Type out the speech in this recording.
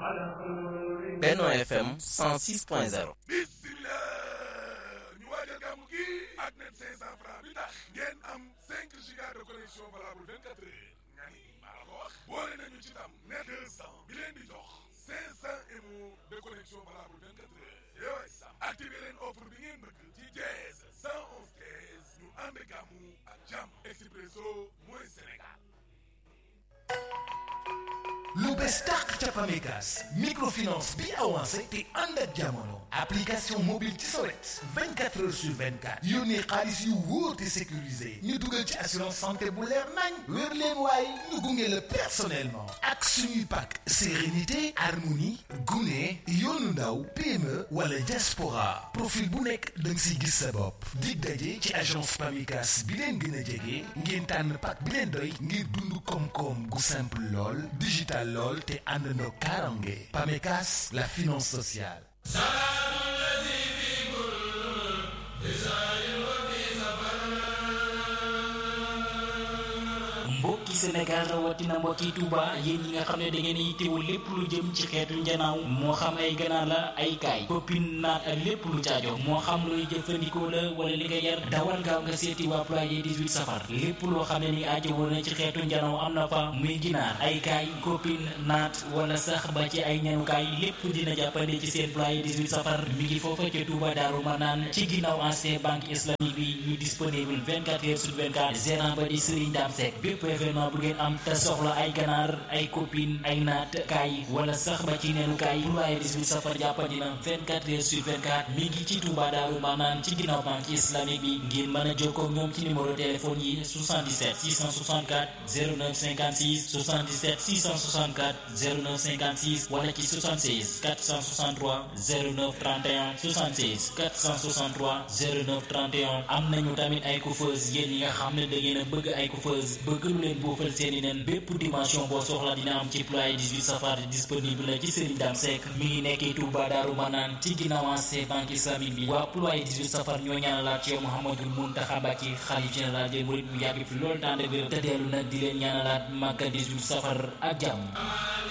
Benno FM 106.0 bismillah ñu waajal gàmmu gi ak net 500 francs bi tax ngeen am 5 giga de connexion valable 24 heures nga ni maa la ko wax boole nañu ci tam net 200 bi leen di jox 500 mo de connexion valable 24 heures yow sam activé leen offre bi ngeen bëgg ci jeez 111 kees ñu ànd gàmmu ak jàmm expresso mooy Sénégal lu bees tàq ca Pamecas microfinance bi avancé te ànd ak jamono application mobile ci sa wet 24 heures sur 24 yónnee xaalis yu wóor te sécurisé ñu dugal ci assurance santé bu leer nañ wér leen waaye ñu gunge la personnellement ak suñuy pàkk sérénité harmonie gune yoonu ndaw PME wala diaspora profil bu nekk da nga siy gis sa bopp dig daje ci agence Pamecas bi leen gën a jege ngeen tànn pàkk bi leen doy ngir dund koom-koom gu simple lool digital lool te àndandoo karange Pamecas la finance sociale mbokki Sénégal rawatina mbokki Touba yéen ñi nga xam ne da ngeen yittewoo lépp lu jëm ci xeetu njanaaw moo xam ay ganaar la ay kaay copine naat ak lépp lu caajo moo xam looy jëfandikoo la wala li nga yar dawal gaaw nga seeti waa ployer 18 safar lépp loo xam ne ni aajo woon na ci xeetu njanaaw am na fa muy ginaar ay kaay copine naat wala sax ba ci ay ñanukaay lépp dina jàppande ci seen ployer 18 safar mi ngi foofa ca Touba Daaru Manaan ci ginnaaw ancien banque islamique bi ñu disponible 24 heures sur 24 gérant ba di Serigne Dame Seck bépp événement bu ngeen am te soxla ay ganaar ay copine ay naat kaay wala sax ba ci neenu kaay ployer 18 safar jàppandi na 24 heures sur 24 mi ngi ci Touba Daaru Manaan ci ginnaaw banque islamique bi ngeen mën a jokkoo ak ñoom ci numéro téléphone yi 77 664 09 56 77 664 09 56 wala ci 76 463 09 31 76 463 09 31 am nañu tamit ay coiffeuse yéen ñi nga xam ne da ngeen a bëgg ay coiffeuse bëgg lu leen boofal seeni nen bépp dimension boo soxla dina am ci ployer 18 safar disponible la ci Serigne Dame Seck mi ngi nekkee Touba Daaru Manaan ci ginnaaw ancien banque islamique bi waa ployer 18 safar ñoo ñaanalaat ci yow Mouhamadul Mountakha Mbacké xalif général des mourides mu yàgg fi loolu tànd bi te dellu nag di leen ñaanalaat màggal 18 safar ak jàmm